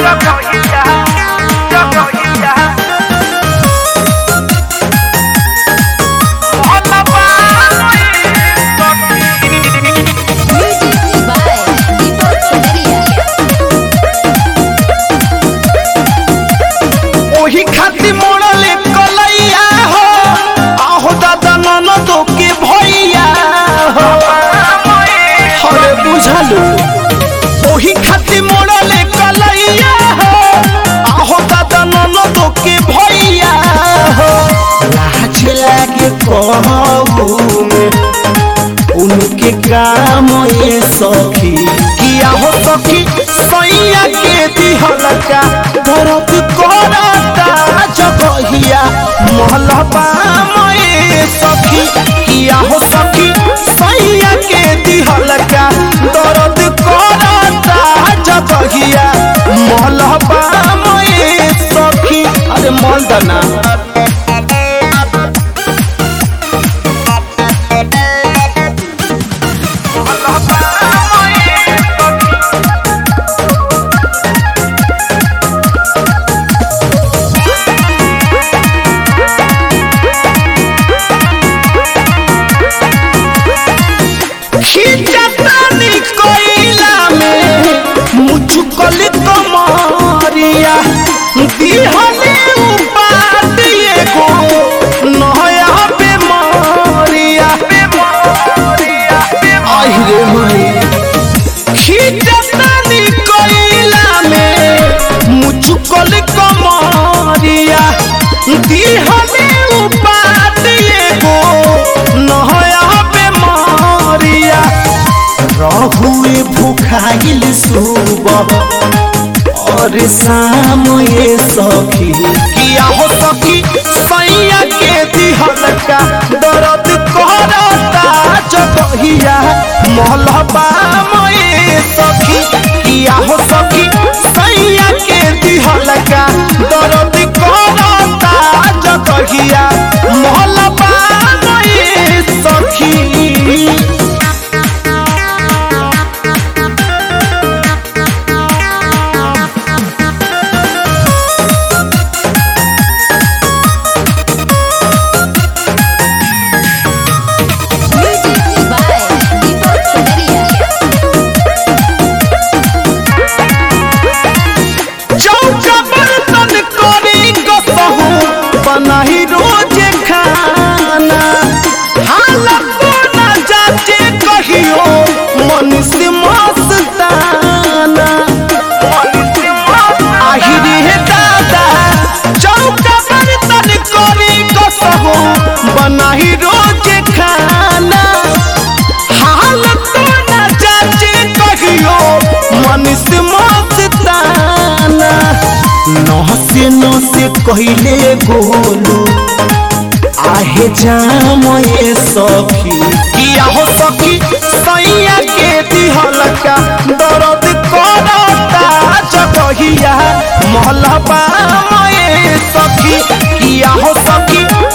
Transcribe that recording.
जगहिया जगहिया मोहल्ला Music by Deepak Padaria. ओही खातिर मोड़ले कलैया हो आहो दादा ननद के भैया हो हरे बुझलू ओही खातिर मोड़ले कलैया हो आहो दादा ननद के भैया हो लाज लागे कहू में उनके काम ये सखी किया हो सखी सैया के दिहलका दर्द करता जगहिया मोहलबा मये सखी किया हो सखी सैया के दिहलका दर्द करता जगहिया मोहलबा मये सखी अरे मलदना खिचतानी कोइला में मुचुकल कमरिया दिहले उपात एगो नया बेमारिया आहिरे माई खिचतानी कोइला में मुचुकल कमरिया दिहले उपात एगो नया बेमारिया रहुए भूखाइल सुबह और शाम ये सखी किया हो सखी सैया के दिहलका दर्द करता जगहिया मोहलबा मये सखी किया हो सखी सैया के दिहलका दर्द करता जगहिया मोहलबा मये सखी Music by Deepak Padaria. चौका बर्तन करी कसहू बनाही रोज खाना हालत ना जाचे कहियो मनुष्य मस्ताना आहिरे हे दादा चौका बर्तन करी कसहू बनाही रोज खाना हालत ना जाचे कहियो मनुष्य मस्ताना नहसे नहसे कहिले गोलू आहे जाम ये सखी किया हो सखी सैया के दिहलका दर्द करता जगहिया मोहलबा मये सखी किया हो सखी